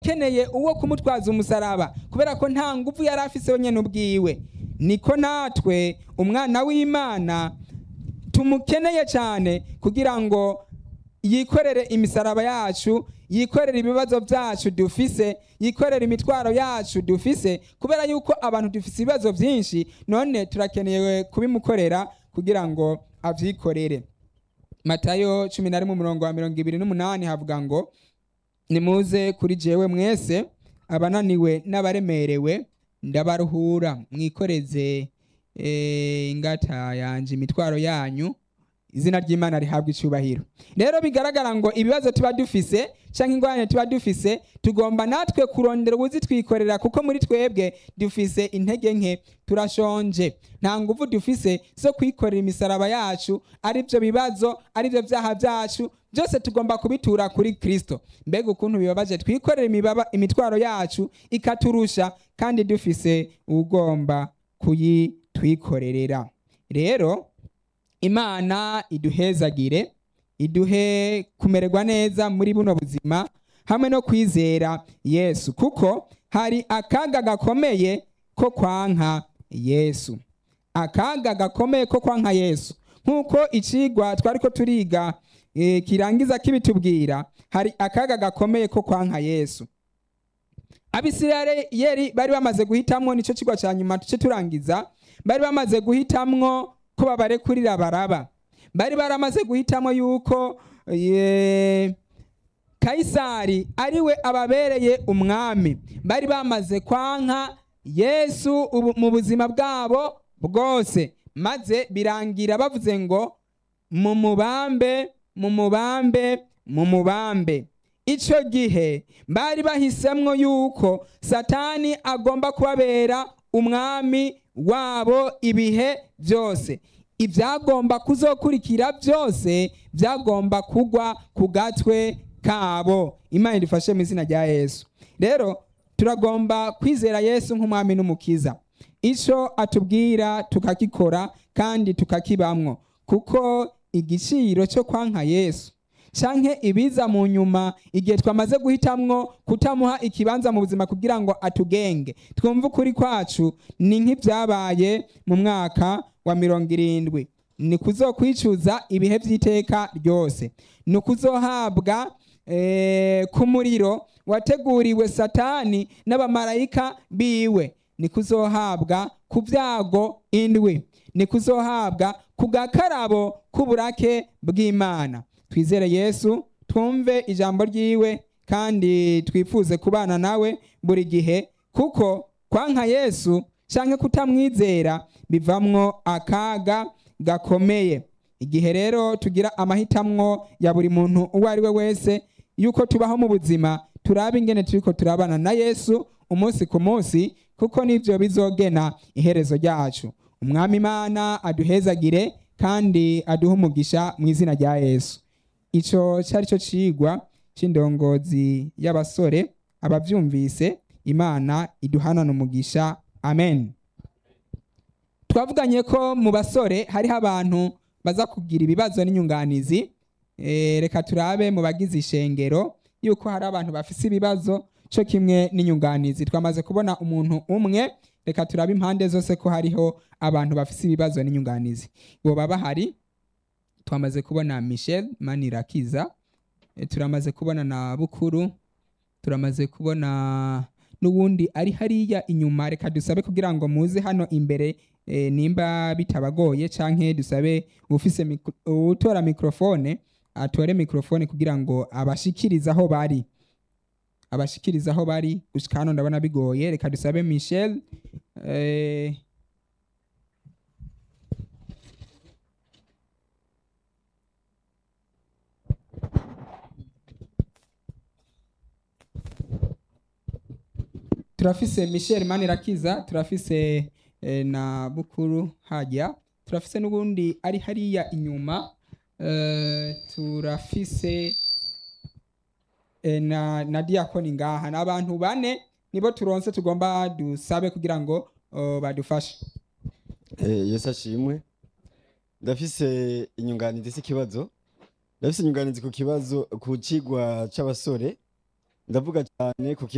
akeneye uwo kumutwaza umusaraba kubera ko nta nguvu yari afise wenyine ubwiwe niko natwe umwana w'imana tumukeneye cyane kugira ngo yikorere imisaraba yacu yikorere ibibazo byacu dufise yikorere imitwaro yacu dufise kubera yuko abantu dufise ibibazo byinshi none turakeneye kubimukorera kugira ngo avyikorere matayo cumi na rimwe umurongo wa mirongo ibiri n'umunani havuga ngo nimuze kuri jewe mwese abananiwe n'abaremerewe ndabaruhura mwikoreze eh, ingata yanje imitwaro yanyu izina ry'imana rihabwa icyubahiro rero bigaragara ngo ibibazo tuba dufise cyangwa ingorane tuba dufise tugomba natwe kurondera ubuzitwikorera kuko muri twebwe dufise intege nke turashonje nta nguvu dufise zo kwikorera imisaraba yacu ari byo bibazo ari byo byaha byacu byose tugomba kubitura kuri kristo mbega ukuntu bibabaje twikorera imibaba imitwaro yacu ikaturusha kandi dufise ugomba kuyitwikorerera rero imana iduhezagire iduhe kumererwa neza muri buno buzima hamwe no kwizera yesu kuko hari akaga gakomeye ko kwanka yesu akaga gakomeye ko kwanka yesu nk'uko icigwa twari ko turiga eh, kirangiza kibitubwira hari akaga gakomeye ko kwanka yesu abisirayeli bari bamaze guhitamwo nico cigwa ca nyuma tuce turangiza bari bamaze guhitamwo ko babarekurira baraba bari baramaze guhitamo yuko ye, kayisari ariwe ababereye umwami bari bamaze kwanka yesu ubu, mu buzima bwabo bwose maze birangira bavuze ngo mu mubambe mu mubambe mu mubambe icyo gihe bari bahisemwo yuko satani agomba kubabera umwami wabo ibihe byose ibyagomba kuzokurikira byose byagomba kugwa ku gatwe kabo imana idufashe mu izina rya yesu rero turagomba kwizera yesu nk'umwami n'umukiza icyo atubwira tukakikora kandi tukakibamwo kuko igiciro cyo kwanka yesu canke ibiza mu nyuma igihe twamaze guhitamwo kutamuha ikibanza mu buzima kugira ngo atugenge twumve ukuri kwacu ni nk'ibyabaye mu mwaka wa mirongo irindwi ni kuzokwicuza ibihe by'iteka ryose ni ukuzohabwa eh, ku muriro wateguriwe satani n'abamarayika biwe ni kuzohabwa ku byago indwi ni kuzohabwa ku gakarabo k'uburake bw'imana twizere yesu twumve ijambo ryiwe kandi twifuze kubana nawe buri gihe kuko kwanka yesu canke kutamwizera bivamwo akaga gakomeye igihe rero tugira amahitamwo ya buri muntu uwo ari we wese yuko tubaho mu buzima turaba ingene turiko turabana na yesu umunsi ku munsi kuko nivyo bizogena iherezo ryacu umwami imana aduhezagire kandi aduhe umugisha mu izina rya yesu ico cari cyo cigwa c'indongozi y'abasore abavyumvise imana iduhanana umugisha amen twavuganye ko mu basore hariho abantu baza kugira ibibazo n'inyunganizi e, reka turabe mu bagize ishengero yuko hari abantu bafise ibibazo co kimwe n'inyunganizi twamaze kubona umuntu umwe reka turabe impande zose ko hariho abantu bafise ibibazo n'inyunganizi boba bahari twamaze kubona michel manirakiza e, turamaze kubona na bukuru turamaze kubona n'uwundi ari hariya inyuma reka dusabe kugira ngo muze hano imbere e, nimba bitabagoye canke dusabe ufise mikro, utora mikrofone atore mikrofone kugira ngo abashikirize aho bari abashikiriza aho bari gushika hano ndabona bigoye reka dusabe michel eh, turafise michel manirakiza turafise eh, na bukuru hajya turafise n'ubundi ari hariya inyuma eh, turafise eh, na, na diakoni ngaha ni abantu bane nibo turonse tugomba dusabe kugira ngo uh, badufashe Eh, yesu ashimwe ndafise inyunganizi z'ikibazo ndafise inyunganizi ku kibazo ku cigwa c'abasore ndavuga cyane ku